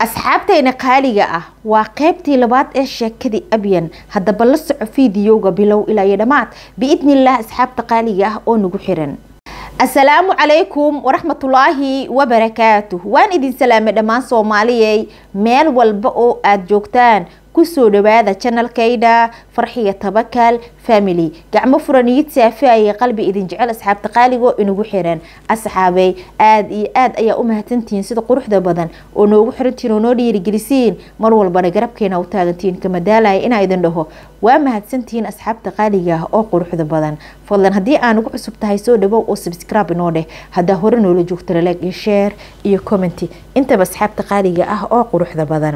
asxaabtayna qaaliga ah waa qaybtii labaad ee sheekadii abyan haddaba la soco fiidiyowga bilow ilaa iyo dhammaad biidnillaah asxaabta qaaliga ah oo nagu xiran asalaamu calaykum waraxmatullaahi wabarakaatuh waan idin salaamay dhammaan soomaaliyey meel walba oo aada joogtaan kusoo dhawaada janalkayda farxiya tabakal family gacmo furaniyid saafiaya qalbi idin jecel asxaabta qaaligo inagu xiran asxaabey aada iyo aada ayaa u mahadsantihiin sida quruxda badan oo noogu xirantihiin oo noo dhiirigelisiin mar walbana garabkeena u taagantihiin kamadaalaya inaa idin dhaho waa mahadsantihiin asxaabta qaaliga ah oo quruxda badan fadlan haddii aan ugu cusub tahay soo dhawow oo subscribe inoo dheh haddaa hore noola joogta laleeg iyo share iyo commenty intaba asxaabta qaaliga ah oo quruxda badan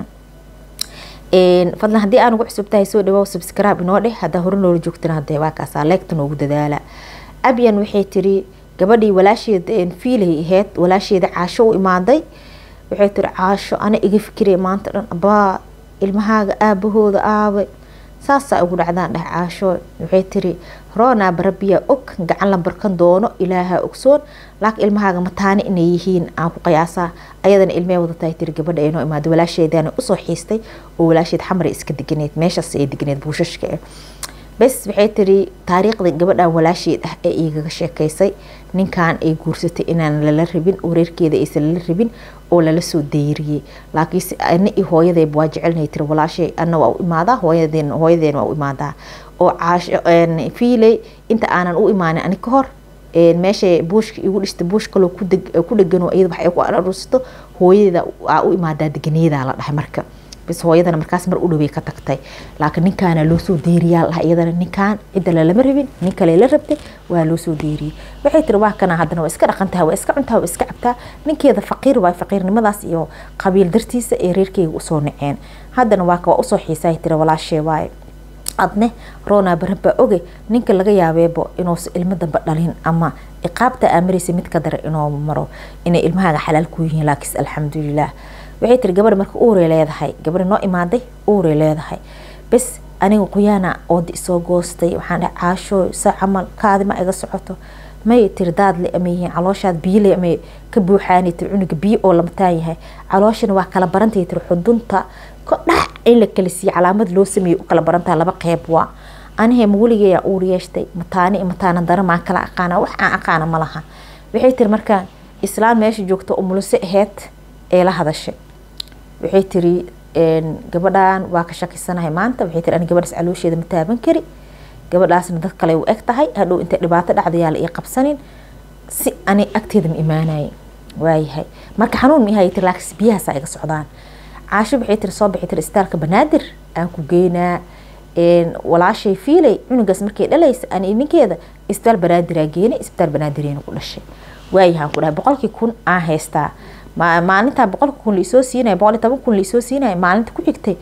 fadlan haddii aan ugu cusub tahay soo dhawow subscribe inoo dheh haddaa hore noola joogtana hadee waa kaasaa leegta noogu dadaala abyan waxay tiri gabadhii walaasheeda fiilay ahayd walaasheeda caasho u imaaday waxay tiri caasho ana iga fikiraya maanta dhan abaa ilmahaaga aabahooda aabe saasaa ugu dhacdaan dheh caasho waxay tiri roonaa barabiyaa og gacan la barkan doono ilaaha ogsoon laakiin ilmahaaga mataane inay yihiin aan ku qiyaasaa ayadana ilmee wadatahay tiri gabadha ay noo imaada walaasheedana usoo xiistay oo walaasheed xamar iska deganeed meeshaas ay deganeed buushashka eh bes waxay tiri taariikhda gabadhan walaasheed ah ee igaga sheekaysay ninkan ay guursatay inaan lala rabin oo reerkeeda aysan lala rabin oo lala soo dayriyey laakiinse ana iyo hooyadeeba waa jecelnay tiri walaashay ana waa u imaadaa hooyadeen hooyadeen waa u imaadaa oo caasho fiiley inta aanan u imaanin ani ka hor meesha buushka igu dhista buush kaloo ku dhegano iyada wax ay ku aruursato hooyadeeda aa u imaadaa deganeedaa la dhahay marka bis hooyadana markaas mar u dhawey ka tagtay laakiin ninkaana loo soo deeriyaa laha iyadana ninkaan cidda lalama rabin nin kale la rabtay waa loo soo deeriyey waxay tiri waa kana haddana waa iska dhaqantaha waa iska cuntaha waa iska cabtaa ninkeeda faqiir waay faqiirnimadaas iyo qabiil dartiisa ee reerkeyga usoo naceen haddana waa ka waa usoo xiisaay tiri walaashee waaye adne roonaa barabaa oge ninka laga yaabeebo inuusa ilmo damba dhalin ama iqaabta aamaraysa mid ka dara inuu maro inay ilmahaaga xalaal ku yihiin laakiin alxamdulilah waxay tiri gabadha marka uuray leedahay gabadha noo imaaday uuray leedahay bes aniga qoyaana oodi isoo goostay waxaan dhahay caasho sa camal kaadima iga socoto may tiri daadle ama yihiin calooshaad biyole ama ka buuxaanay tiri cunuga biyo oo lamataan yahay calooshana waa kala barantay tiri xudunta kodhax in la kala siiye calaamad loo sameeyey u kala barantaha laba qeyb waa anihe ma weligeeyaa uur yeeshtay mataani iyo mataana dara maa kala aqaana wax aan aqaana ma laha waxay tiri markaa islaan meesha joogto umulise aheyd ee la hadashay waxay tiri gabadhan waa ka shakisanahay maanta waxay tiri ani gabadhaas caloosheeda ma taaban kari gabadhaasna dad kale u eg tahay hadhow intay dhibaato dhacdayaa la ii qabsanin si ani agteeda ma imaanaye waayahay marka xanuun ma ihay tiri laakiin biyahaasaa iga socdaan caasho waxay tiri soo baxay tiri istaalka banaadir aan ku geynaa walaashay fiilay cunugaas markay dhalaysa ani ninkeeda isbitaal banaadiraan geenay isbitaal banaadireyna ku dhashay waayahaan ku dhahay boqolkii kun aan haystaa maalintaa boqolka kun laisoo siinaya boqol iyo toban kun laisoo siinaya maalinta ku xigtay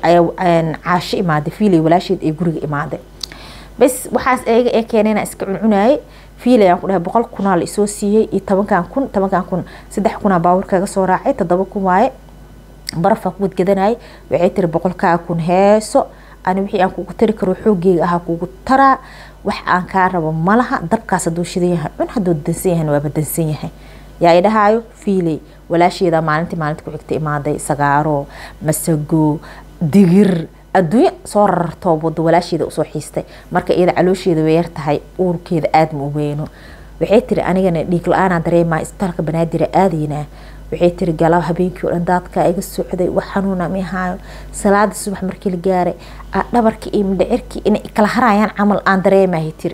caasho imaaday fiilay walaasheed ee guriga imaaday bes waxaas eega ee keenayna iska cuncunaayay fiilay aan ku dhahay boqol kunaa la isoo siiyey iyo tobankan kun tobankan kun saddex kunaa baawur kaga soo raacay toddoba kun waaye barafaa ku wadgadanayay waxay tiri boqolkaa kun heeso ani wixii aan kugu tari karo xoogeyga ahaa kugu taraa wax aan kaa rabo malaha dabkaas hadduu shidan yahay cun hadduu dansan yahay waaba dansan yahay yaa i dhahaayo fiiley walaasheeda maalintii maalinta ku xigta imaaday sagaaro masago digir adduunyo soo rarartoo wado walaasheeda usoo xiistay marka iyada caloosheeda way yar tahay uurkeeda aada ma u weyno waxay tiri anigana dhiig la-aanaa dareemaa isbitaalka banaadira aadaynaa waxay tiri galab habeenkii o dhan daadkaa iga socday wax xanuuna mi ahaayo salaada subax markii la gaaray dhabarkii iyo midhacirkii inay kala harayaan camal aan dareemahay tiri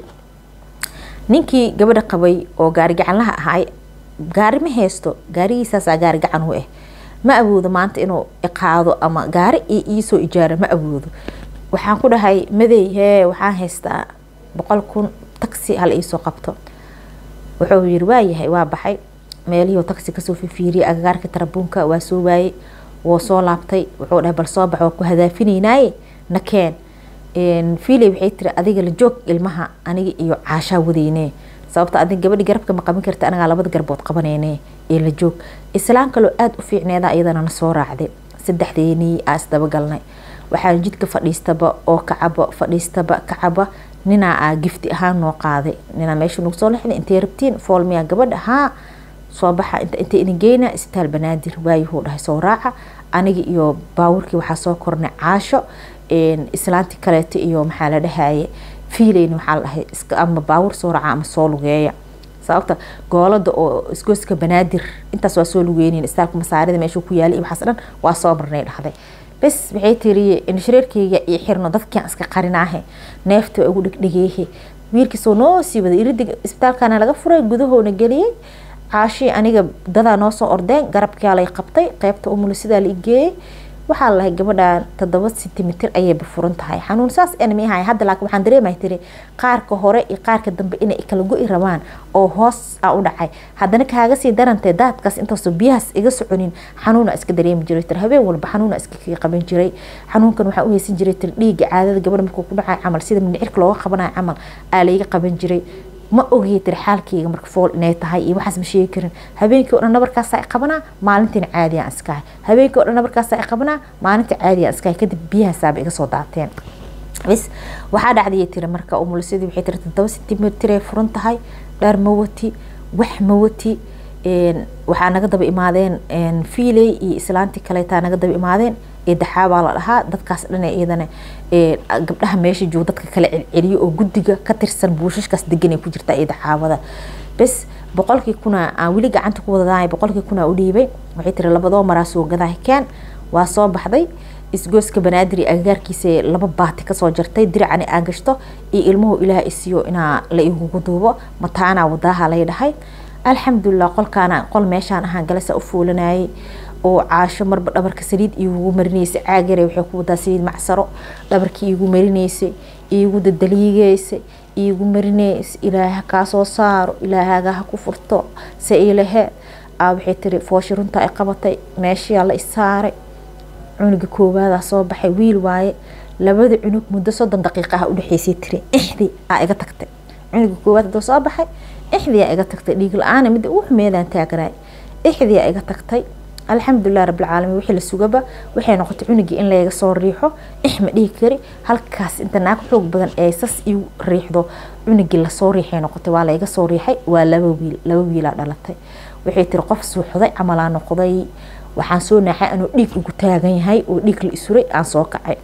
ninkii gabadha qabay oo gaari gacanlaha ahay gaari ma haysto gaarigiisaasaa gaari gacan u ah ma awoodo maanta inuu iqaado ama gaari iyo iisoo ijaaro ma awoodo waxaan ku dhahay madey hee waxaan haystaa boqol kun taxi hala iisoo qabto wuxuu yiri waayahay waa baxay meelihii taxi kasoo fifiiriyay agagaarka tarabuunka waa soo waayey woo soo laabtay wuxuu dhahay bal soo bax waa ku hadaafinaynaye nakeen fiiley waxay tiri adiga la joog ilmaha aniga iyo caashaa wadeyne sababta adig gabadhi garabka ma qaban karta anagaa labada garbood qabaneyne ee la joog islaan kaloo aada u fiicneeda iyadana na soo raacday saddexdeenii aa isdabagalnay waxaan jidka fadhiistaba oo kacaba fadhiistaba kacaba ninaa aa gifti ahaan noo qaaday ninaa meesha nagu soo lexday intay rabtiin foolmiyaa gabadha haa soo baxa inta idin geyna isbitaal banaadir waayuhuu dhahay soo raaca aniga iyo baawurkii waxaa soo kornay caasho islaanti kaleeto iyo maxaa la dhahaye fiileyn waxaa la dhahay ama baawur soo raaca ama soo lugeeya sababta goolada oo isgoyska banaadir intaas waa soo lugeynin istaalka masaarida meeshuu ku yaalay iyo waxaas dhan waa soo marnay dhahday bes waxay tiri indhashareerkeyga iyo xirno dadkian iska qarinaahe neefta waa ugu dhegdhegeehe wiilkiisoo noo sii waday iridiga isbitaalkana laga furay gudahoona geliyey caashii aniga dadaa noo soo ordeen garabkaa lay qabtay qeybta umula sidaa la igeeyey waxaa la lahay gabadhan toddoba sentimitir ayay bafuran tahay xanuun saas enmi ahay hadda laakiin waxaan dareemay tiri qaarka hore iyo qaarka dambe inay kala go-i rabaan oo hoos a u dhacay haddana kaaga sii darantee daadkaas intaasoo biyahaas iga soconin xanuuna iska dareemi jiray tir habeen walba xanuuna iska kaga qaban jiray xanuunkan waxaa u haysan jiray tir dhiiga caadada gabadha markuu ku dhacay camal sida mindhicirka looga qabanayo camal aa layga qaban jiray ma ogey tir xaalkeyga marka fool inay tahay iyo waxaas ma sheegi karin habeenkii o dhan nabarkaasa i qabanaa maalintiina caadiyan iskahay habeenkii o dhan nabarkaasa i qabanaa maalinta caadiyan iskahay kadib biyahaasaaba iga soo daateen bs waxaa dhacdayay tiri marka umulisadii waxay tiri toddoba sentimitir ay furan tahay dhar ma wati wax ma wati waxaa naga daba imaadeen fiiley iyo islaantii kaleetaa naga daba imaadeen eedaxaabaa la dhahaa dadkaas dhan iyadana gabdhaha meesha jooga dadka kale celceliyo oo guddiga ka tirsan buushashkaas deganay ku jirtaa eedaxaabada bes boqolkii kuna aan weli gacanta ku wadadaay boqolkii kuna u dhiibay waxay tiri labadoo maraa soo gadaa keen waa soo baxday isgooska banaadir agagaarkiisa laba baati kasoo jartay diracani aan gashto iyo ilmuhu ilaah isiyo inaa la igugu duubo mataanaa wadaaha lay dhahay alxamdulilah qolkaana qol meeshaan ahaan galasa u fuulanayay oo caasho marba dhabarka saliid iigu marinaysay caagare waxay ku wadaa saliid macsaro dhabarkii iigu marinaysay iigu dadaliigeysay iigu marinaysay ilaaha kaa soo saaro ilaahaga ha ku furto se ilahe aa waxay tiri fooshi runta ay qabatay meeshiyaa la isaaray cunuga koowaadaa soo baxay wiil waaye labada cunug muddo soddon daqiiqa ah udhexeysay tiri ixdii aa iga tagtay cunuga koowaad hadoo soo baxay ixdii aa iga tagtay dhiig la-aana midda ugu xumeedaan taagnaay ixdii aa iga tagtay alxamdulilah rabbilcaalamiin wixii la sugaba waxay noqotay cunugii in layga soo riixo ixma dhihi kari halkaas inta naag xoog badan ee sas iu riixdo cunugii lasoo riixay noqotay waa layga soo riixay waa laba wiil laba wiilaa dhalatay waxay tiri qof suuxday camalaa noqday waxaan soo naaxay anuu dhiig ugu taagan yahay oo dhiig la isuray aan soo kacay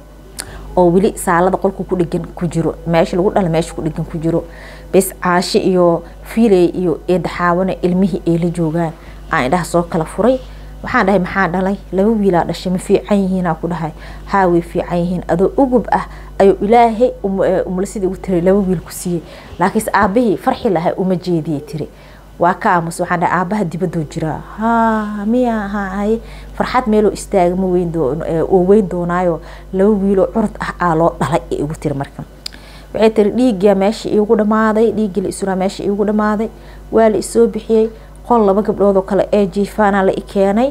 oo weli saalada qolku ku dhegan ku jiro meesha lagu dhala meesha ku dhegan ku jiro bes caashe iyo fiiley iyo eedaxaawana ilmihii ay la joogaan aan indhaha soo kala furay waxaan dhahay maxaa dhalay laba wiilaa dhashay ma fiican yihiinaa ku dhahay haa way fiican yihiin adoo ugub ah ayuu ilaahay umulasidii ugu tiray laba wiil ku siiyey laakiinse aabahii farxi lahay uma jeediyey tiri waa ka aamus waxaan dhahay aabaha dibaduu jiraa ha miya hahaye farxad meeloo istaaga ma weyn oo weyn doonaayo laba wiiloo curud ah aa loo dhalay ee igu tiri marka waxay tiri dhiiggaa meesha iigu dhamaaday dhiiggii la isuraa meesha iigu dhamaaday waa la isoo bixiyey qol laba gabdhood oo kale ee jiifaana la i keenay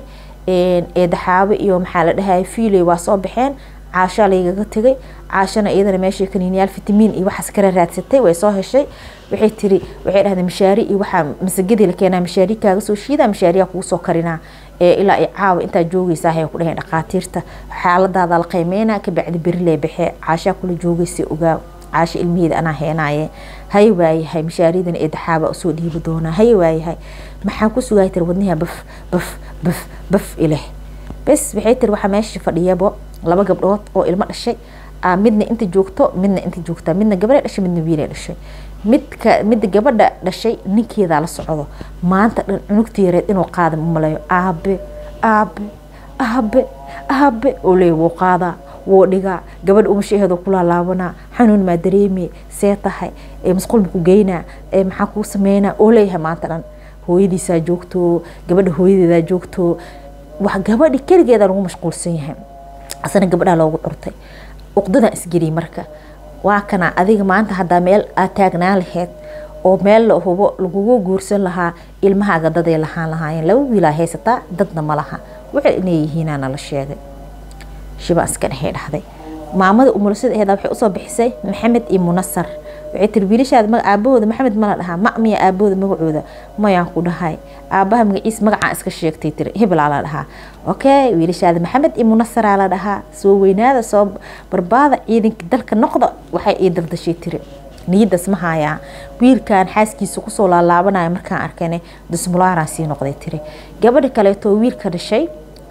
eedaxaabo iyo maxaa la dhahaya fiiley waa soo baxeen caashaa laygaga tegay caashana iyadana meesha kaniiniyaal fitamiin iyo waxaas kala raadsatay way soo heshay waxay tiri waxay dhahdeen mashaari iyo waxaa masagadii la keenaa mashaari kaaga soo shiida mashaariyaa kugu soo karinaa ilaa ay caawa intaa joogaysaa hay ku dhaheen dhaqaatiirta xaaladaada la qiimeynaa kabacdi beri lee baxee caashaa kula joogaysa ogaa caasha ilmiheeda anaa heenaaye hay waayahay mashaaridan eedaxaaba usoo dhiibi doonaa hay waayahay maxaa ku sugaay tiri wadniha baf baf baf baf ileh bes waxay tiri waxaa meesha fadhiyabo laba gabdhood oo ilmo dhashay midna inta joogto midna inta joogta midna gabadha dhashay midna wiilay dhashay midka midda gabadha dhashay ninkeedaa la socdo maanta dhan cunugta yareed inuu qaada umalayo aabe aabe aabe aabe oo leey wuu qaadaa wuu dhigaa gabadha umashaheedu ku laalaabanaa xanuun maa dareemi see tahay masquul ma ku geynaa maxaa kuu sameynaa oo leeyahay maanta dhan hooyadiisaa joogto gabadha hooyadeedaa joogto wax gabadhi keligeeda lagu mashquulsan yahay asana gabadhaa loogu curtay uqdadan isgeliyay marka waa kana adiga maanta haddaa meel aad taagnaan laheyd oo meel la hubo lagugu guursan lahaa ilmahaaga daday lahaan lahaayeen laba wiilaa haysataa dadna ma laha waxay inay yihiinaana la sheegay shiba iska dhexay dhahday maamada umulasada aheeda waxay usoo bixisay maxamed iyo munasar waxay tiri wiilashaada aabahooda maxamed mala dhahaa ma miya aabahooda magacooda mayaan ku dhahay aabaha magaciis magacaan iska sheegtay tiri hebelaa la dhahaa okay wiilashaada maxamed iyo munasaraa la dhahaa soo weynaada soo barbaada ciidanka dalka noqda waxay ii daldashay tiri niyadaas ma hayaa wiilkan xaaskiisa kusoo laalaabanaya markaan arkane dismulaaraan sii noqday tiri gabadha kaleeto wiilka dhashay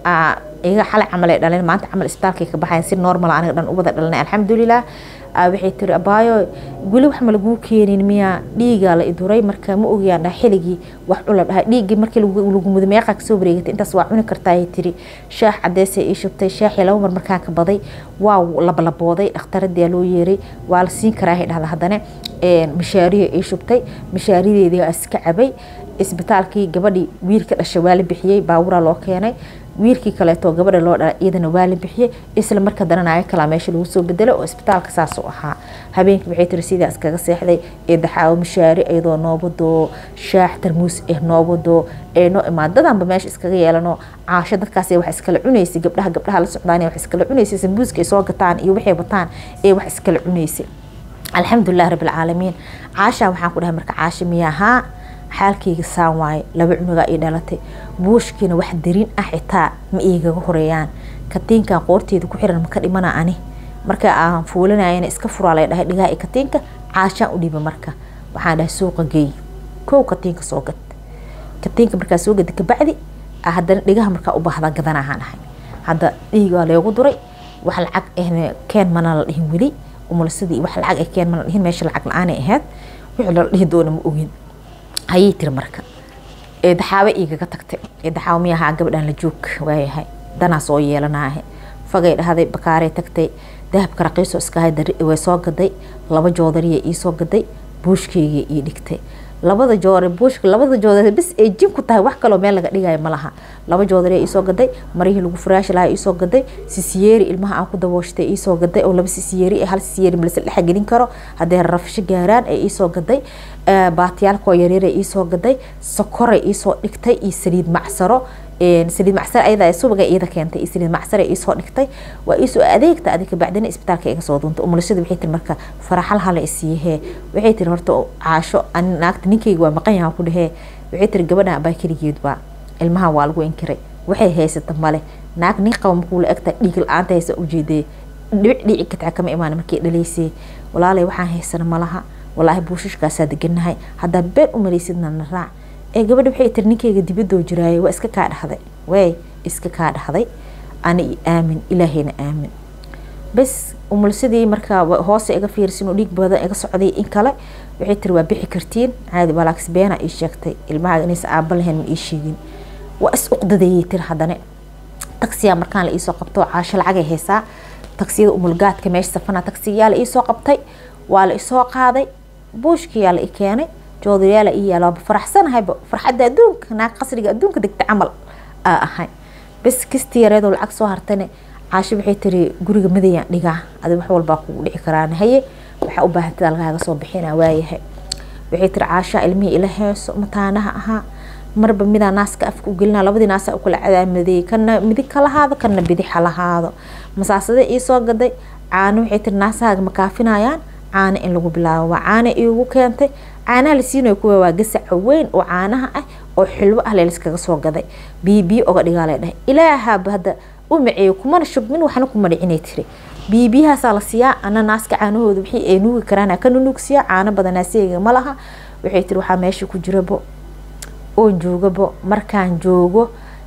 iga xalay camal ay dhaleen maanta camal isbitaalkay ka baxayan si normal aniga dhan u wada dhalanay alxamdulilah waxay tiri abaayo weli wax ma laguu keenin miyaa dhiigaa la iduray marka ma ogayaan dhaha xiligii wax cula dhahay dhiiggii markii lagu mudo meeqaa kasoo wareegatay intaas waa cuni kartaa ay tiri shaax cadeesay ii shubtay shaaxii laba mar markaan ka baday waa labalabooday dhakhtaradii loo yeeray waa la siin karaa hay dhahda haddana mashaariya ii shubtay mashaarideedii iska cabay isbitaalkii gabadhii wiilka dhashay waa la bixiyey baaburaa loo keenay wiilkii kaleeto gabadha loo dhala iyadana waa la bixiyey isla marka dananayo kalaa meesha lagu soo bedelay oo isbitaalka saas u ahaa habeenkii waxay tiri sidaa iskaga seexday ee daxaawo mashaari iyadoo noobadoo shaax tarmuus eh noobadoo ee noo imaadadanba meesha iskaga yeelano caasho dadkaas wax iskala cunaysay gabdhaha gabdhaha la socdaan wax iskala cunaysay sambuuska ay soo gataan iyo waxay wataan ee wax iskala cunaysay alxamdulilah rabbilcaalamiin caashaa waxaan ku dhahay marka caasha miyahaa xaalkayga saan waaye laba cunugaa ii dhalatay buushkiina wax darin ah xitaa ma iigaga horeeyaan katiinkan qoorteeda ku xiran maka dhimana ani marka aan fuulanayana iska furaa lay dhahay dhigaa katiinka caashaan u dhiba marka waxaan dhahay suuqa geey kow katiinka soo gad katiinka markaa soo gada kabacdi haddana dhigaha markaa u baahda gadanahaan ahay hadda dhiigaa leegu duray wax lacag ahna keen mana la dhihin weli umulsadii wax lacag ah keen mana la dhihin meesha lacag la-aanay ahayd wixii la dhihi doona ma ogin hayay tiri marka eedaxaabe igaga tagtay eedaxaabe miyahaa gabadhaan la joog waayahay danaa soo yeelanaahe fagay dhahday bakaarey tagtay dahabka raqiisoo iskahay way soo gaday laba joodariya iisoo gaday buushkeyga ii dhigtay labada joodar buushka labada joodar bis ay jin ku tahay wax kaloo meel laga dhigayo ma laha laba joodariya iisoo gaday marihii lagu furaashi lahaa iisoo gaday sisiyeeri ilmaha aan ku dabooshtay iisoo gaday oo laba sisiyeeri hal sisiyeeri malase dhexa gelin karo haddee rafsho gaaraan ee iisoo gaday baatiyaalkoo yaryar ee iisoo gaday sokoray iisoo dhigtay iyo saliid macsaro saliid macsar ayada subaga iyada keentay iyo saliid macsar ee iisoo dhigtay waa iisoo adeegta adika bacdina isbitaalka iga soo duuntay umulashada waxay tiri marka faraxal hala isiiyahee waxay tiri horta caasho naagta ninkayga waa maqan yahan ku dhehee waxay tiri gabadhan abaa keligeed baa ilmaha waa lagu inkiray waxay haysata male naag nin qaba markuu la egta dhiig la-aanta haysa ujeedee dhibic dhici kataa kama imaan markay dhalaysay walaalay waxaan haysana malaha walaahi buushashkaasaa deganahay haddaa been u malaysidna na raac ee gabadha waxay tiri ninkayga dibadoo jiraaye waa iska kaa dhahday way iska kaa dhahday ani i aamin ilaahayna aamin bas umulsadii markaa hoose iga fiirsin oo dhiig badan iga socday in kale waxay tiri waa bixi kartiin caadi balaags beena ii sheegtay ilmaha inaysa aaba lahayn ma ii sheegin waa is uqdadayay tiri haddana tagsiyaa markaan la iisoo qabto caasho lacagay haysaa tagsiyada umulgaadka meesha safana tagsiyaa la iisoo qabtay waa la isoo qaaday buushkiyaa la i keenay joodariyaala ii yaala waaba faraxsanahayba farxadda adduunka naag qasriga adduunka degta camal aa ahay bas kisti yareedoo lacag soo hartane caasho waxay tiri guriga madayaan dhigaa adi wax walbaa kugu dhici karaan haye waxaa u baahantida lagaaga soo bixina waayahay waxay tiri caashaa ilmihii ila heeso mataanaha ahaa marba midaa naaska afka u gelina labadii naasa ukala cadaamadeeyey kana midig ka lahaado kana bidix ha lahaado masaasade iisoo gaday caano waxay tiri naasahaaga ma kaafinayaan caano in lagu bilaabo waa caano iigu keentay caanaha la siinayo kuwa waa gasaca weyn oo caanaha ah oo xilwo ah leeliskaga soo gaday biyo biyo oga dhigaa lay dhahay ilaahaba hadda u maceeyo kumana shubmin waxna kuma dhicinay tiri biyo biyahaasaa la siiyaa ana naaska caanahooda wixii ay nuugi karaan ka nunuugsiyaa caano badanaasiyga ma laha waxay tiri waxaa meesha ku jirabo oon joogabo markaan joogo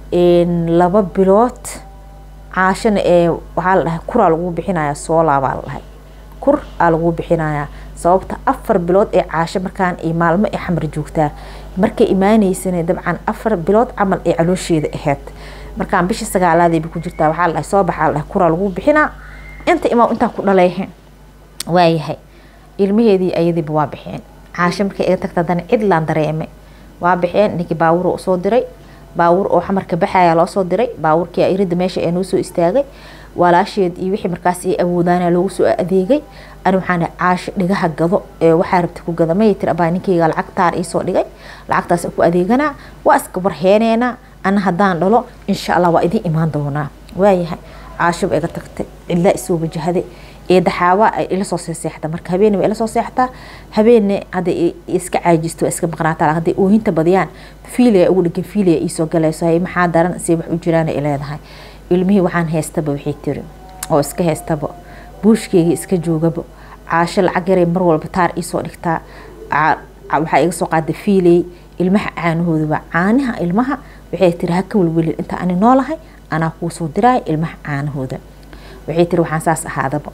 laba bilood caashana ee waxaa la dhahay kuraa lagu bixinaya soolaabaa la dhahay kur aa lagu bixinayaa sababta afar bilood ee caasho markaan iyo maalmo ee xamar joogtaa markay imaaneysana dabcan afar bilood camal ee caloosheeda ahayd markaan bisha sagaalaadayba ku jirtaa waxaa la dhahay soo baxaa la dhahay kuraa lagu bixinaa inta imaa intaan ku dhalayhe waayahay ilmaheedii ayadiiba waa bixeen caasho markay iga tagta haddana cidlaan dareemay waa bixeen ninkii baawur usoo diray baawur oo xamarka baxaya loo soo diray baawurkii irida meesha ee noo soo istaagay walaasheed iyo wixii markaas ay awoodaana loogu soo adeegay ani waxaan dhahay caasho dhigaha gado ee waxaa rabta ku gada mayay tiri abaa ninkayga lacagtaan iisoo dhigay lacagtaas ku adeeganaa waa iska barheeneynaa ana haddaan dhalo insha allah waa idiin imaan doonaa waayahay caasho ba iga tagtay cidlaa isoo wajahaday ee daxaawa ay ila soo seexda marka habeenna waa ila soo seextaa habeenna hadda iska caajisto waa iska maqnaataa hadday oohinta badiyaan fiilaya ugu dhegan fiilaya iisoo galayso hay maxaa daran si wax u jiraan ay leedahay ilmihii waxaan haystaba waxay tiri oo iska haystaba buushkeygii iska joogaba caasho lacag yaray mar walba taar iisoo dhigtaa waxaa iga soo qaada fiiley ilmaha caanahoodaba caanaha ilmaha waxay tiri haka welwelin inta ani noolahay anaa kuusoo diraaya ilmaha caanahooda waxay tiri waxaan saas ahaadaba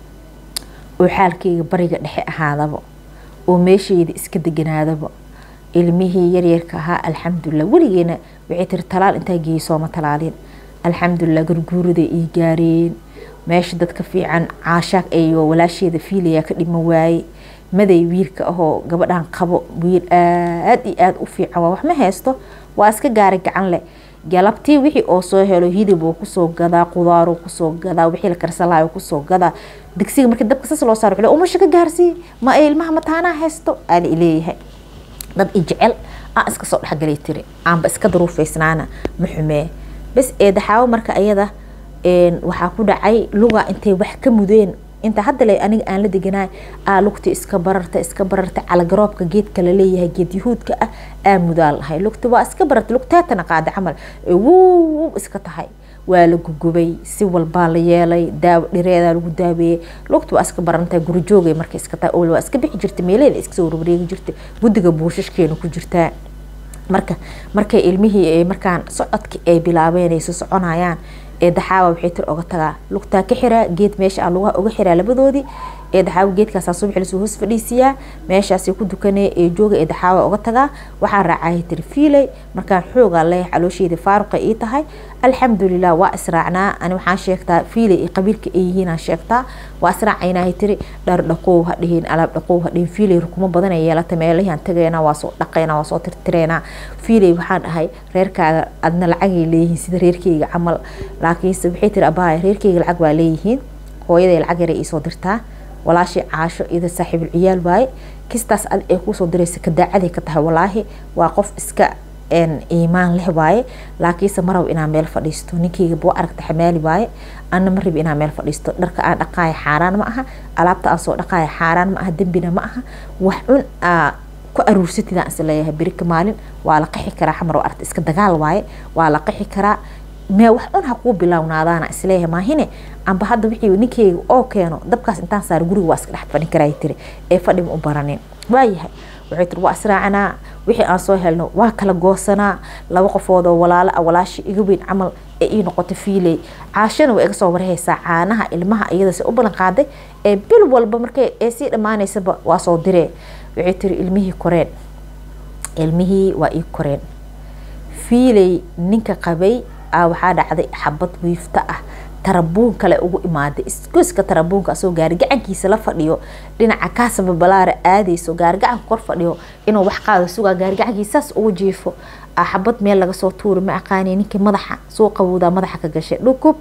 oo xaalkeyga bariga dhexe ahaadaba oo meeshayda iska deganaadaba ilmihii yaryarka ahaa alxamdulilah weligeena waxay tiri talaal intaa geeyey sooma talaalin alxamdulilah garguurada ii gaareen meesha dadka fiican caashaag iyo walaasheeda fiilaya ka dhima waaye maday wiilka ahoo gabadhan qabo wiil aada iyo aada u fiican waa wax ma haysto waa iska gaari gacan leh galabtii wixii oo soo helo hidib oo kusoo gadaa qudaaroo kusoo gadaa wixii la karsalaayo kusoo gadaa digsiga markii dabka sas loo saaro umasha ka gaarsii ma ilmaha mataanaa haysto aan ileeyahay dad i jecel aan iska soo dhexgalay tiri aanba iska daruufaysnaana ma xumee bas eedaxaawo marka ayada waxaa ku dhacay luga intay wax ka mudeen inta hadda le aniga aan la deganaay aa lugta iska bararta iska bararta calagaroobka geedka laleeyahay geed yahuudka ah aa mudaa lahay lugta waa iska bararta lugteetana qaada camal wow iska tahay waa la gugubay si walbaa la yeelay daawo dhireedaa lagu daaweeyey lugta waa iska barantahay gurijoogay marka iska tahay oo waa iska bixi jirta meelaheeda iska soo warwareegi jirta guddiga buushashkeena ku jirtaa marka markay ilmihii markaan socodki ay bilaabeynayso soconayaan ee daxaawa waxay tir oga tagaa lugtaa ka xiraa geed meesha lugaha uga xiraa labadoodii ee daxaawa geedkaasaa subaxi lasoo hoos fadhiisiyaa meeshaasay ku dukanee ee jooga ee daxaawa uga tagaa waxaa raacaya tiri fiiley markaan xoogaa leeyahay caloosheeda faaruqa ii tahay alxamdulilah waa israacnaa ani waxaan sheegtaa fiiley iyo qabiilka ay yihiinaan sheegtaa waa israacaynahay tiri dhar dhaqow ha dhihin alaab dhaqow ha dhihin fiiley rukumo badan ay yeelata meelahiaan tagaynaa waa soo dhaqaynaa waa soo tirtireynaa fiiley waxaan dhahay reerkaaga adna lacagay leeyihiin sida reerkeyga camal laakiinse waxay tiri abaaya reerkeyga lacag waa leeyihiin hooyaday lacag yaray iisoo dirtaa walaashii caasho iyada saaxiibul ciyaal waaye kistaas adi ay kuusoo diraysa kadaacaday ka tahay walaahi waa qof iska iimaan leh waaye laakiinse marab inaa meel fadhiisto ninkeyga buu aragta xamaali waaye ana ma rabi inaa meel fadhiisto dharka aan dhaqaaya xaaraan ma aha alaabta aan soo dhaqaaya xaaraan ma aha dembina ma aha wax cun aa ku aruursatidaan is leeyahay berika maalin waa la qixi karaa xamar oo arta iska dagaal waaye waa la qixi karaa mee wax cun ha kuu bilownaadaana isleeyahay maahine amba hadda wixii ninkeyga oo keeno dabkaas intaan saar guriga waa iska dhex fadhin karaa tiri ee fadhi ma u baranin waayahay waxay tiri waa israacanaa wixii aan soo helno waa kala goosanaa laba qofood oo walaalo ah walaashii iga weyn camal ee ii noqota fiiley caashana way iga soo warhaysaa caanaha ilmaha iyada se u ballan qaaday ee bil walba markay ee sii dhammaanaysaba waa soo diree waxay tiri ilmihii koreen ilmihii waa ii koreen fiiley ninka qabay aa waxaa dhacday xabad wiifta ah tarabuun kale ugu imaaday isgoyska tarabuunka asoo gaari gacankiisa la fadhiyo dhinaca kaasaba balaara aadayso gaari gacanka kor fadhiyo inuu wax qaado sugaa gaari gacankiisaas ugu jiifo xabad meel laga soo tuuri ma aqaani ninkii madaxa soo qabowdaa madaxa ka gashay dhukub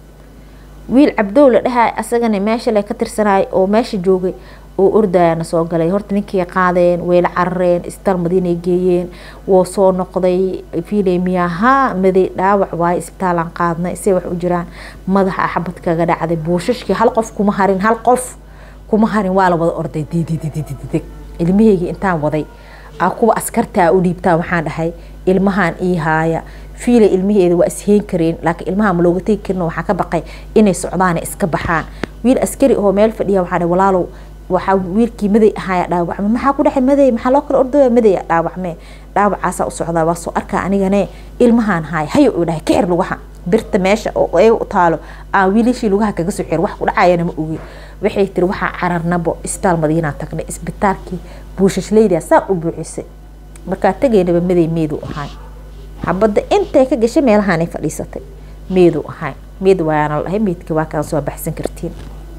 wiil cabdow la dhahay asagana meesha le ka tirsanaay oo meesha joogay oo ordayana soo galay horta ninkii qaadeen wayla carareen isbitaal madiinay geeyeen woo soo noqday fiiley miyahaa maday dhaawac waaye isbitaalaan qaadnay say wax u jiraan madaxa xabad kaga dhacday buushashkii hal qof kuma harin hal qof kuma harin waa la wada orday didididididid ilmaheygii intaan waday aa kuwa askartaa u dhiibtaa waxaan dhahay ilmahan ii haaya fiiley ilmaheeda waa isheen kareen laakiin ilmaha ma looga tegi karin waxaa ka baqay inay socdaan iska baxaan wiil askari oo meel fadhiya waxaa dhahay walaalow waxaa wiilkii maday ahaaya dhaawacme maxaa ku dhexay maday maxaa loo kala ordaya maday dhaawacme dhaawacaasaa u socdaa waa soo arkaa anigane ilmahaan haaya hayo uu dhahay ka xir lugaha birta meesha oo eega u taalo aan wiilashii lugaha kaga soo xir wax ku dhacayana ma ogi waxay tiri waxaa cararnabo isbitaal madiinaa tagnay isbitaalkii buushashleyda saa u buuxisay markaa tegaynaba maday meedu ahaay xabadda intay ka gashay meelahaanay fadhiisatay meedu ahaay meed waana dhahay meedka waa kaan soo baxsan kartiin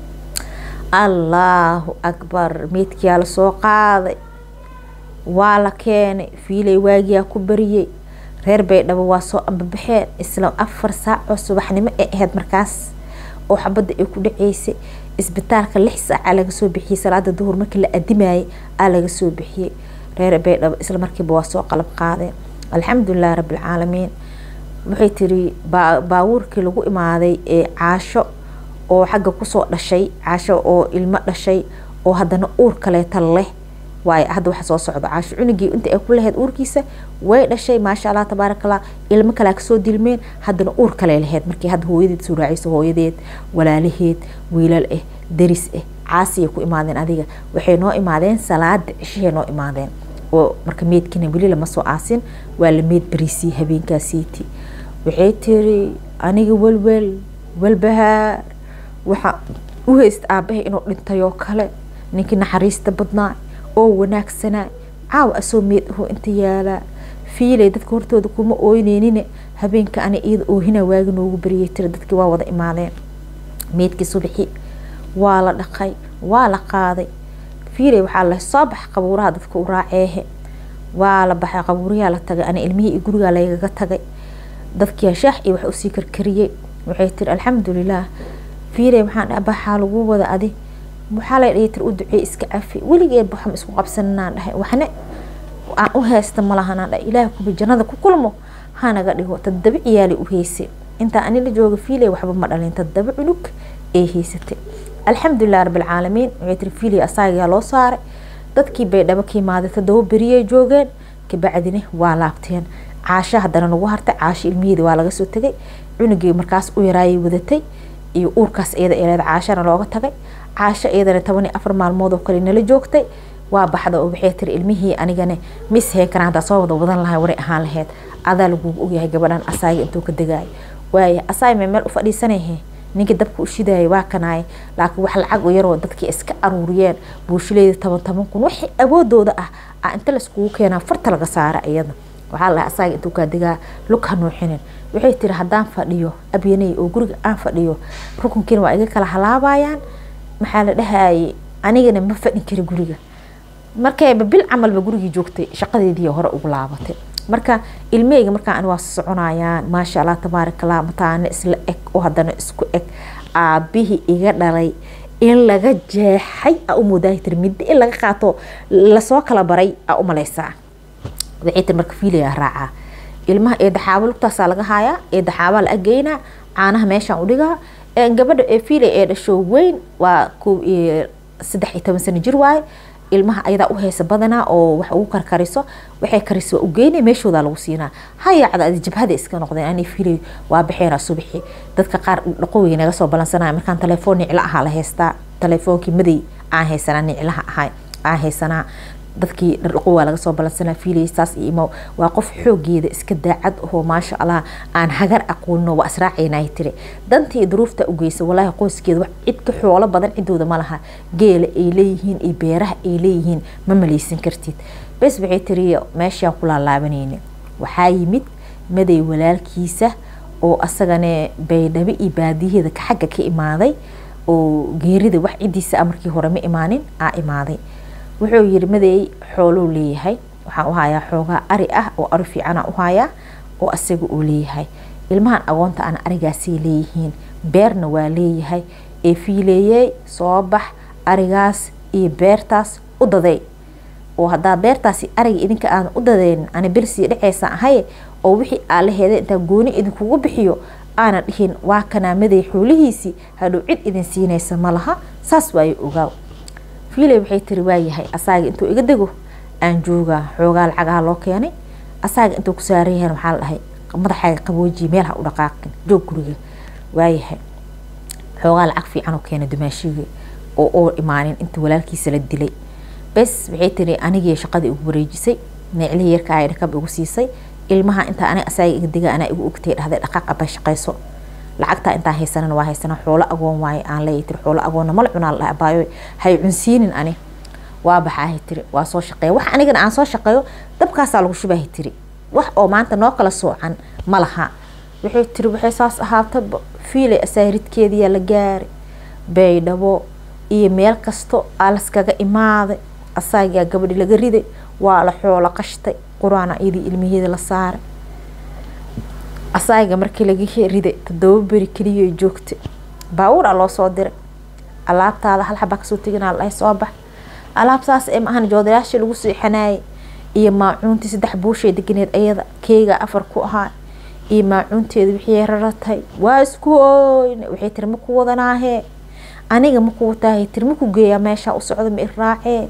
allaahu akbar meedkiyaa lasoo qaaday waa la keenay fiilay waagiyaa ku bariyey reer baydhabo waa soo ambabaxeen isla afar saacoo subaxnimo ee ahayd markaas oo xabadda ay ku dhaceysay isbitaalka lix saaca laga soo bixiyey salaada duhur markii la adimayay aa laga soo bixiyey reer baydhabo isla markiiba waa soo qalab qaadeen alxamdulilah rabbilcaalamiin waxay tiri baawuurkii lagu imaaday ee caasho oo xagga kusoo dhashay caasho oo ilmo dhashay oo haddana uur kaleeta leh waayo hadda waxa soo socda caasho cunugii inta ay ku lahayd uurkiisa way dhashay maasha allah tabaarakallah ilmo kalea kasoo dilmeen haddana uur kale lahayd markii hadda hooyadeed soo raacayso hooyadeed walaalaheed wiilal ah daris ah caasiyay ku imaadeen adiga waxay noo imaadeen salaada cishahay noo imaadeen oo marka meydkina weli lama soo aasin waa la meyd bariisii habeenkaasiiti waxay tiri aniga welwel welbahaar waxaa u haysta aabahay inuu dhintayoo kale ninkii naxariista badnaa oo wanaagsanaa caawa asoo meed ahoo inta yaalaa fiilay dadka hortooda kuma ooyneynine habeenka ani iyada oohina waagi noogu bariyay tiri dadkii waa wada imaadeen meedkii subaxi waa la dhaqay waa la qaaday fiilay waxaa la soo bax qabuuraha dadka u raaceehe waa la baxay qabuuriyaa la tagay ani ilmihii iyo gurigaa laygaga tagay dadkii shaax iyo wax usii karkariyey waxay tiri alxamdulilaah fiilay waxaan dhaha baxaa lagu wada adi waxaa lay dhihi tir u duceey iska cafi weligeed waxaan isku qabsananaan dhahay waxna aan u haysta malahanaan dhahay ilaah kuba jannada ku kulmo hanaga dhigo tadaba ciyaali u heysay intaa ani la jooga fiilay waxba ma dhalin tadaba cunug ee haysatay alxamdulilah rabbilcaalamiin waxay tiri fiilay asaagaa loo saaray dadkii bay dhaba ka imaaday todoba beriyay joogeen kabacdina waa laabteen caasho haddana nagu hartay caasho ilmiheeda waa laga soo tegay cunugii markaas u yaraayay wadatay iyo uurkaas iyada eeleed caashana looga tagay caasho iyadana toban iyo afar maalmood oo kale nala joogtay waa baxda oo waxay tiri ilmihii anigana ma isheen karaan haddaa soo wada wadan lahay waray ahaan lahayd adaa lagugu ogyahay gabadhan asaaga intuu ka degaayo waaya asaay may meel u fadhiisanahe ninkii dabka u shidaayay waa kanaaye laakiin wax lacag u yaroo dadkii iska aruuriyeen buushileeda toban toban kun wixii awoodooda ah a inta laiskugu keenaa farta laga saara iyada waxaa lahay asaaga intuu kaa degaa lug ha nuuxinin waxay tiri haddaan fadhiyo abyanay oo guriga aan fadhiyo rukunkiina waa iga kala halaabayaan maxaa la dhahayay anigana ma fadhin kari guriga markayba bil camalba gurigii joogtay shaqadeedii hore ugu laabatay marka ilmeyga markaa waa soconayaan maasha allah tabaarakallah mataana isla eg oo haddana isku eg aabihii iga dhalay in laga jeexay a u moodaa tiri middo in laga qaato lasoo kala baray a u malaysaa waxay tiri marka fiilaya raacaa ilmaha eedaxaabo lugtaasaa laga haayaa eedaxaabaa la ageynaa caanaha meeshaan udhigaa gabadha ee fiilay ee dhasho weyn waa saddex iyo toban sano jir waaye ilmaha ayadaa u haysa badanaa oo wax ugu karkariso waxay kariso waa ugeynay meeshoodaa lagu siinaa hayaacda adi jabhada iska noqdeen ani fiilay waa baxeena subaxi dadka qaar dhaqowey naga soo balansanaya markaan telefoon niclo ahaa la haystaa telefoonkii maday aan haysanaa niclaha ahay aan haysanaa dadkii dhardhaqo waa laga soo balansanaa fiilay saas iyo imo waa qof xoogeeda iska daacad ahoo maasha allah aan hagar aqoonino waa israacaynay tiri dantii duruufta u geysa walaahi qoyskeeda wax cid ka xoolo badan cidooda ma laha geela ay leeyihiin iyo beeraha ay leeyihiin ma malaysan kartid bes waxay tiri meeshaan ku laalaabanayna waxaa yimid maday walaalkiisa oo asagane baydhabo iyo baadiyaheeda xagga ka imaaday oo geerida wax cidiisa markii hore ma imaanin aa imaaday wuxuu yiri madeey xoolou leeyahay waxaan u hayaa xoogaa ari ah oo ari fiicana u hayaa oo asaga uu leeyahay ilmahan agoonta ana arigaasay leeyihiin beerna waa leeyahay ee fiileeyey soo bax arigaas iyo beertaas u daday oo haddaa beertaasi ariga idinka aan u dadeynin ani bersii dhexeysa ahaye oo wixii aa la heeday intaan gooni idinkugu bixiyo aana dhihin waa kanaa maday xoolihiisii hadhow cid idin siinaysa ma laha saas waayo ogaaw fiiley waxay tiri waayahay asaaga intuu iga dego aan joogaa xoogaa lacagaha loo keenay asaaga intuu ku saaran yahan waxaa la dhahay madaxaaga qaboojiya meel ha u dhaqaaqin joog guriga waayahay xoogaa lacag fiican oo keenay dumaashiga oo oo imaanin inta walaalkiisa la dilay bes waxay tiri anigii shaqadii ugu wareejisay neeclihii yarka ay dhakab igu siisay ilmaha intaa aniga asaaga iga dega anaa igu ogtay dhahday dhaqaaq abay shaqayso lacagtaa intaan haysanana waa haysanaa xoolo agoon waaye aan leeyahay tiri xoolo agoonna mala cunaa la dhahay abaayo hay cunsiinin ani waa baxaahay tiri waa soo shaqeeya wax anigana aan soo shaqeeyo dabkaasaa lagu shubahay tiri wax oo maanta noo kala soocan ma laha waxay tiri waxay saas ahaataba fiilay asaaridkeediyaa la gaaray baydhabo iyo meel kasto aa laskaga imaaday asaagaa gabadhi laga riday waa la xoolo qashtay qur-aana iyadii ilmaheeda la saaray asaaga markii laga riday todoba beri keliya joogtay baawur a loo soo diray alaabtaada hal xabaa kasoo teginaa la dhahay soo bax alaabtaas ee maahan joodarayaashii lagu seexanaayay iyo maacuuntii saddex buushay deganeed ayada keega afar ku ahaa iyo maacuunteeda wixii raratay waa isku hooyna waxay tiri maku wadanaahee aniga maku wataahay tiri maku geeyaa meeshaa u socda ma iraacee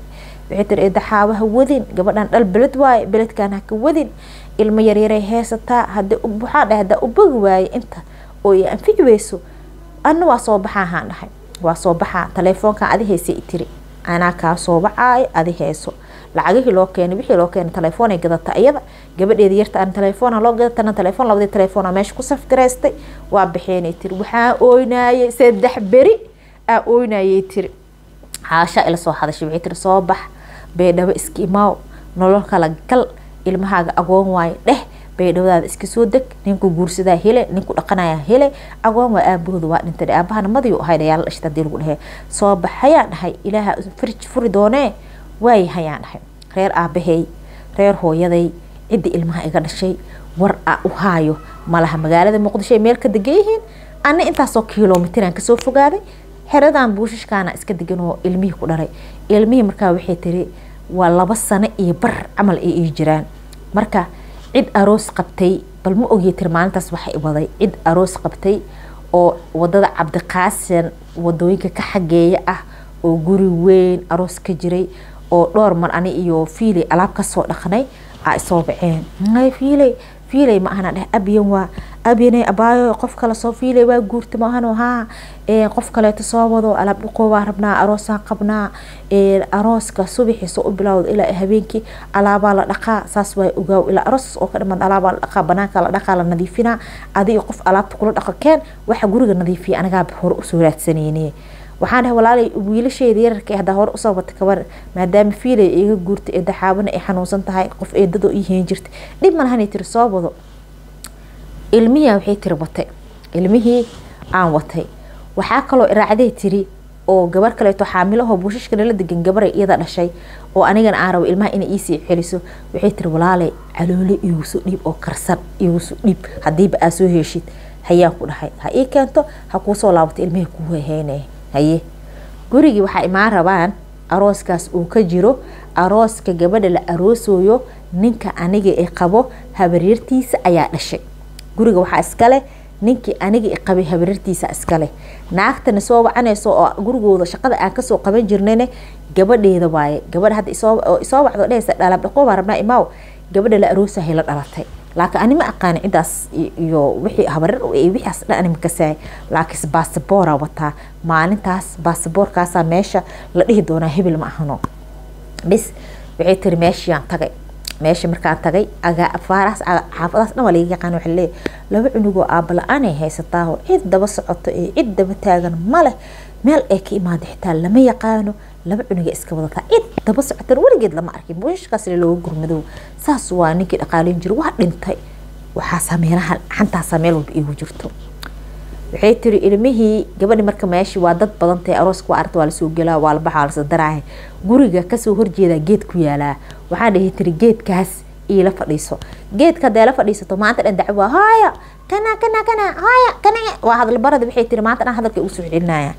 waxay tiri eedaxaaba ha wadin gabadhan dhal beled waaye beledkan haka wadin ilmo yaryaray heesataa hada waxaa dhahay hadaa u bogi waaye inta oo i anfici weyso ana waa soo baxaa haan dhahay waa soo baxaa taleefoonkan adi haysa i tiri anaa kaa soo baxaayo adi hayso lacagihii loo keenay wixii loo keenay telefoonay gadata iyada gabadheeda yarta aan telefoona loo gadatana telefoon labadii telefoona meesha ku safgaraystay waa baxeenay tiri waxaa ooynayay saddex beri aa ooynayay tiri haasha ila soo hadashay waxay tiri soo bax beedhabo iska imaaw nolol kala gal ilmahaaga agoon waayo dheh beedhawadaada iska soo deg ninku guursadaa hele ninku dhaqanayaa hele agoon waa aabahooda waa dhintay aabahana madiyu ahayd ayaa la dhashta hadii lagu dhehe soo bax hayaan dhahay ilaaha farj furi doonee waay hayaan dhahay reer aabahey reer hooyaday cidda ilmaha iga dhashay war a u haayo malaha magaalada muqdisho ay meel ka degan yihiin ana intaasoo kilomitiraan kasoo fogaaday xeradan buushashkaana iska degan oo ilmihii ku dhalay ilmihii markaa waxay tiri waa laba sano iyo bar camal ay ii jiraan marka cid aroos qabtay bal ma ogya tiri maalintaas waxay waday cid aroos qabtay oo wadada cabdiqaasin wadooyinka ka xageeya ah oo guri weyn aroos ka jiray oo dhowr mar ani iyo fiiley alaab kasoo dhaqnay aa isoo baceen fiiley fiiley ma ahana dheh abyan waa abyane abaayo qof kale soo fiiley waa guurta maahano haa qof kaleeto soo wado alaab dhuqoo waa rabnaa aroosaan qabnaa arooska subaxiisa u bilowda ilaa habeenkii alaabaa la dhaqaa saas waa ogaaw ilaa aroos oo ka dhimaad alaabaa la dhaqaa banaanka la dhaqaa la nadiifinaa adiga qof alaabta kula dhaqo keen waxa guriga nadiifiya anagaa hore usoo raadsanayne waxaan dhahay walaalay wiilasheeda yararka haddaa hore usoo wata kabar maadaama fiilay iga guurtay ee daxaabana ay xanuunsan tahay qof eedadoo ii heen jirtay dhib malahanay tiri soo wado ilmihii waxay tiri watay ilmihii aan watay waxaa kaloo iraacday tiri oo gabar kaleeto xaamilahoo buushashka nala degan gabaray iyada dhashay oo anigana aan rabo ilmaha inay iisii celiso waxay tiri walaalay caloole iguso dhiib oo karsan iguso dhiib hadiiba aa soo heshid hayaan ku dhahay ha ii keento ha kuusoo laabato ilmihii kuu heheynaya haye gurigii waxaa imaan rabaan arooskaas uu ka jiro arooska gabadha la aroosooyo ninka aniga i qabo habaryartiisa ayaa dhashay guriga waxaa iskale ninkii aniga i qabay habaryartiisa iskale naagtana soo wacanayso oo gurigooda shaqada aan kasoo qaban jirnayne gabadheeda waaye gabadha hadda isoo wacdo dhehaysa dhalaab dhaqoo baa rabnaa imaaw gabadha la aroosahay la dhalatay laakiin ani ma aqaani cidaas iyo wixii habarar wixiaas dhan ani makasaay laakiinse baasabora wataa maalintaas baasaboorkaasaa meesha la dhihi doonaa hebel ma ahano bis waxay tiri meeshiaan tagay meesha markaan tagay afaaraas xaafadaas dhan waa laga yaqaan waxa leeyahay laba cunugoo aaba la-aanay haysataaho cid daba socoto iyo cid daba taagan maleh meel ay ka imaada xitaa lama yaqaano laba cunuga iska wadataa cid daba socotan weligeed lama arkin buushashkaas looga gurmadow saas waa ninkii dhaqaaleyn jira waa dhintay waxaasaa meelaha xantaasaa meel walba iigu jirto waxay tiri ilmihii gabadhi marka meeshii waa dad badan tahay arooska waa arta waa lasoo gelaa waa la baxaa waa lasadaraahay guriga kasoo horjeedaa geed ku yaalaa waxaa dhihi tiri geedkaas iila fadhiiso geedka hadee la fadhiisato maanta dhan dacwo hooyo kana kana kana hooyo kana waa hadalbarada waxay tiri maanta dhan hadalka ugu soo celinaya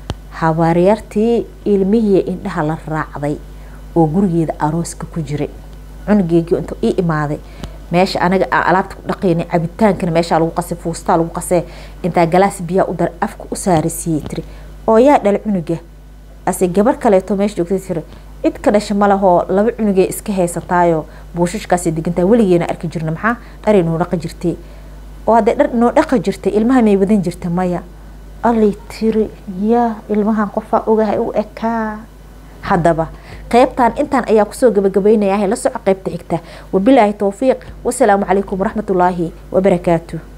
habaryartii ilmihii indhaha la raacday oo gurigeeda arooska ku jiray cunugeygii intuu ii imaaday meesha anaga aan alaabta ku dhaqaynay cabitaankana meeshaa lagu qasay fuustaa lagu qasee intaa galaas biyaa u daray afka u saarasiiyey tiri oo yaa dhala cunuga ase gabar kaleeto meesha joogtay tiri cid ka dhasha malahoo laba cunugee iska haysataayo buushashkaasay degantaa weligeena arki jirna maxaa dharay noo dhaqa jirtay oo haddee dhar noo dhaqa jirtay ilmaha may wadan jirta maya allay tiri yaa ilmahan qofaa ogahay u ekaa haddaba qaybtan intaan ayaa kusoo gabagabaynayaa la soco qaybta xigta wabilaahi towfiiq wasalaamu calaykum waraxmatullaahi wabarakaatu